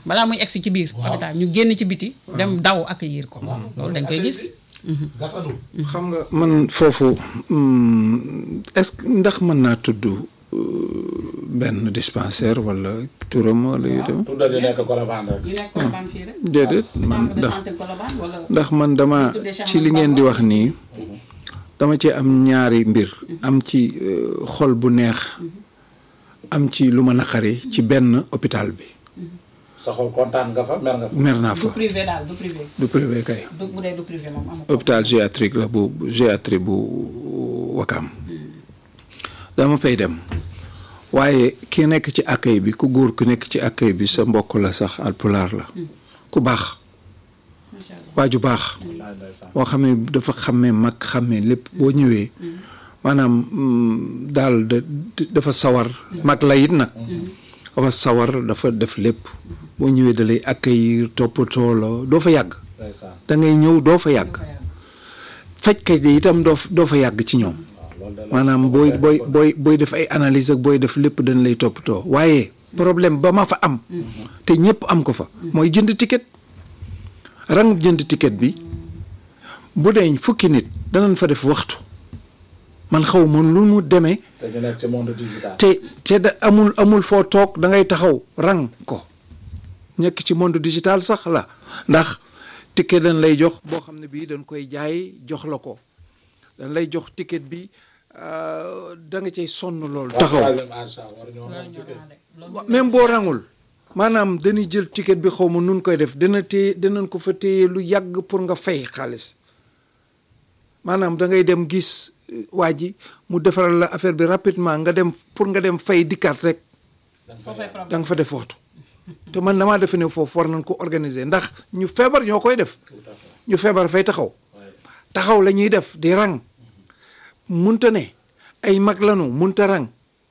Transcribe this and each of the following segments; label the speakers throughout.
Speaker 1: balaa muy egsi ci biir hôpital ñu génn ci biti dem daw accueillir ko loolu dañ koy gis
Speaker 2: gàttandu
Speaker 3: xam nga man foofu hum, est-ce que ndax mën naa tudd euh, benn dispensaire wala turam wala yu dem
Speaker 2: tuddal yi nekk Colobane rek
Speaker 1: ñu nekk Colobane fii rek
Speaker 3: déedéet man
Speaker 1: centre de
Speaker 3: ndax
Speaker 1: santé Colobane wala
Speaker 3: ndax man dama ci li ngeen di wax nii dama ci am ñaari mbir am ci euh, xol bu neex am ci lu ma naqari ci benn hôpital bi
Speaker 2: sa xol kontaan nga fa mer nga fa
Speaker 3: mer naa
Speaker 1: du
Speaker 3: fa
Speaker 1: privé daal du privé
Speaker 3: du privé kay
Speaker 1: du bu dee du privé moom amu ko
Speaker 3: hôpital géatrique la bu géatrie bu Wakam dama fay dem waaye ki nekk ci accueil bi ku góor ku nekk ci accueil bi sa mbokk la sax alpulaar la ku baax
Speaker 1: macha allah
Speaker 3: waa ju baax
Speaker 2: wallaay ndeysaan
Speaker 3: boo xam ne dafa xàmmee mag xàmmee lépp boo ñëwee maanaam mm, daal da dafa sawar mag la it nag dafa sawar dafa def lépp boo ñëwee da lay accueillir toppatoo la doo fa yàgg
Speaker 2: ndeysaan
Speaker 3: da ngay ñëw doo fa yàgg fajkat yi itam doo fa- doo fa yàgg ci ñoom
Speaker 2: waaw loolu de la
Speaker 3: maanaam booy booy booy booy def ay analyse ak booy def lépp dañ lay toppatoo waaye problème ba ma fa am te ñëpp am ko fa mooy jënd ticket rang jënd ticket bi bu dee fukki nit danañ fa def waxtu man xaw ma lu mu demee
Speaker 2: te ñu nekk ci monde digital
Speaker 3: te te da amul amul foo toog da ngay taxaw rang ko nekk ci monde digital sax la ndax ticket dañ lay jox boo xam ne bii dañ koy jaay jox la ko dañ lay jox ticket bi euh, da nga cay sonn loolu taxaw
Speaker 2: troisième âge sax war ñoo mën jóge
Speaker 3: même boo rangul maanaam dañuy jël ticket bi xaw ma nun koy def dana téye danañ ko fa téye lu yàgg pour nga fay xaalis maanaam da ngay dem gis euh, waa ji mu defaral la affaire bi rapidement nga dem pour nga dem fay dikkaat rek
Speaker 1: foofay
Speaker 3: da
Speaker 1: problème
Speaker 3: nga fa def waxtu te man damaa defe ne foofu war nañ ko organiser ndax ñu feebar ñoo koy def ñu feebar fay taxaw taxaw la ñuy def di rang munta ne ay mag lanu munta rang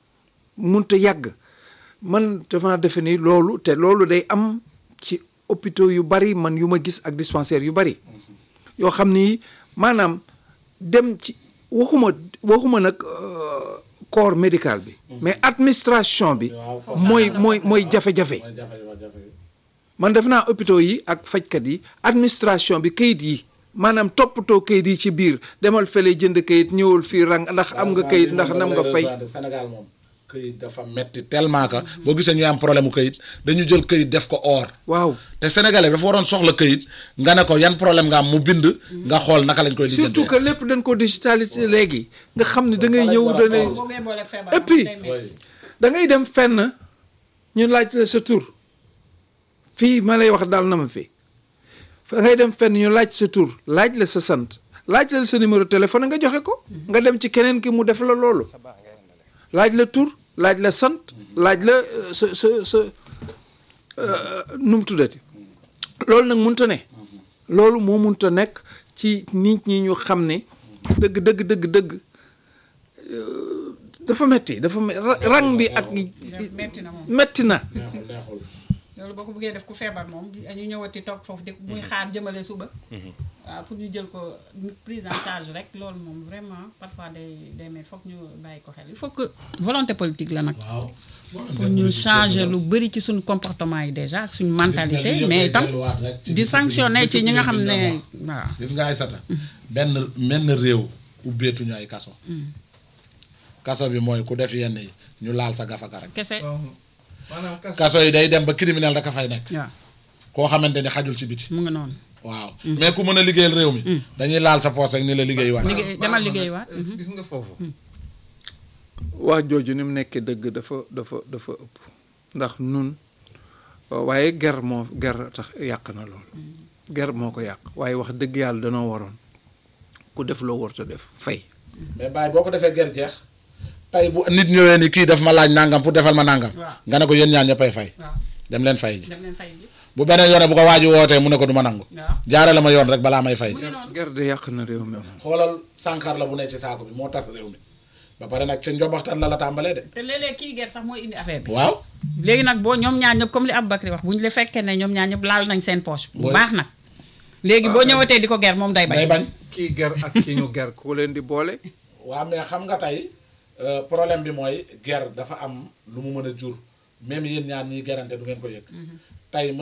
Speaker 3: munta yàgg man dama defe ni loolu te loolu day am ci hôpitaux yu bari man yu ma gis ak dispensaire yu bari yoo xam ni maanaam dem ci waxuma waxuma nag euh, corps médical bi mais administration bi
Speaker 2: waaw foofu
Speaker 3: mooy mooy mooy jafe-jafe
Speaker 2: mooy jafe-jafe
Speaker 3: man def naa hôpitaux yi ak fajkat yi administration bi kayit yi maanaam toppatoo kayit yi ci biir demal fële jënd kayit ñëwul fii rang ndax am nga kayit ndax nam nga fay
Speaker 2: Sénégal moom këyit dafa metti tellement que boo gisee ñu am problème mu këyit dañu jël këyit def ko or
Speaker 3: waaw
Speaker 2: te sénégalais dafa waroon soxla këyit nga ne ko yan problème nga am mu bind nga xool naka lañ koy lijjantee
Speaker 3: surtout que lépp dañ ko digitalisé léegi nga xam ne da ngay ñëw da ngay
Speaker 1: boo ngay booleeg feebar
Speaker 3: et puis
Speaker 1: day metti.
Speaker 3: da ngay dem fenn ñu laaj la sa tur fii ma lay wax daal na ma fi da ngay dem fenn ñu laaj sa tur laaj la sa sant laaj la sa numéro téléphone nga joxe ko nga dem ci keneen ki mu def la loolu laaj la tur laaj la sant laaj la euh, sa sa sa euh, nu mu tuddati loolu nag munta ne loolu moo munta nekk ci nit ñi ñu xam ne dëgg dëgg dëgg dëgg euh, dafa metti dafa me- ra- rang bi ak
Speaker 1: metti na moom
Speaker 3: metti na
Speaker 2: neexul neexul
Speaker 1: loolu boo ko bëggee def ku feebar moom ñu ñëwati toog foofu di muy xaar jëmale suba waaw pour ñu jël ko prise en charge rek loolu moom vraiment parfois day day met foog ñu bàyyi ko xel il faut que volonté politique la nag
Speaker 2: waaw
Speaker 1: pour ñu changer lu bëri ci suñu comportement yi déjà ak suñu mentalité mais itam di sanctionner ci ñi nga xam ne waaw
Speaker 2: gis nga ay sata benn menn réew ubbeetuñu ay kaso kaso bi mooy ku def yenn yi ñu laal sa gafaka rek
Speaker 1: kese
Speaker 3: maanaam
Speaker 2: kaso yi day dem ba criminel rek a fay nekk
Speaker 1: waaw
Speaker 2: koo xamante ni xajul ci biti
Speaker 1: mu nga noonu
Speaker 2: waaw mais ku mën a liggéeyal réew mi dañuy laal sa poos rek ni la liggéey waat
Speaker 1: liggéey demal liggéey waat
Speaker 3: gis nga foofu wax jooju ni mu nekkee dëgg dafa dafa dafa ëpp ndax nun waaye ger moo ger tax yàq na lool ger moo ko yàq waaye wax dëgg yàlla danoo waroon ku def loo warta def fay
Speaker 2: mais bàyyi boo ko defee ger jeex tey bu nit ñëwee ni kii daf ma laaj nangam pour defal ma nangam
Speaker 1: Waaw.
Speaker 2: nga ne ko yéen ñaar ñëppay fay
Speaker 1: waaw
Speaker 2: dem leen fay ji
Speaker 1: dem leen fay ji
Speaker 2: bu beneen yoone bu ko waaji wootee mu ne ko du ma nangu
Speaker 1: waaw
Speaker 2: jaare la ma yoon rek balaa may fay ji
Speaker 3: ger de yàq na réew mi
Speaker 2: xoolal sànqar la bu ne ci saako bi moo tas réew mi ba pare nag ca njobaxtan la la tàmbalee de
Speaker 1: te léeg-léeg kii ger sax mooy indi affaire bi
Speaker 2: waaw
Speaker 1: léegi nag boo ñoom ñaar ñëpp comme li Aboubacry wax bu ñu la fekkee ne ñoom ñaar ñëpp laal nañ seen poche bu
Speaker 2: Oui.
Speaker 1: baax nag léegi boo ñëwatee di ko ger moom day
Speaker 2: day
Speaker 1: bañ
Speaker 2: bañ
Speaker 3: kii ger ak kii ñu ger ku leen di boole
Speaker 2: waaw mais xam nga tey euh, problème bi mooy guerre dafa am lu mu mën a jur même yéen ñaar ñiy gerante du ngeen ko yëg tey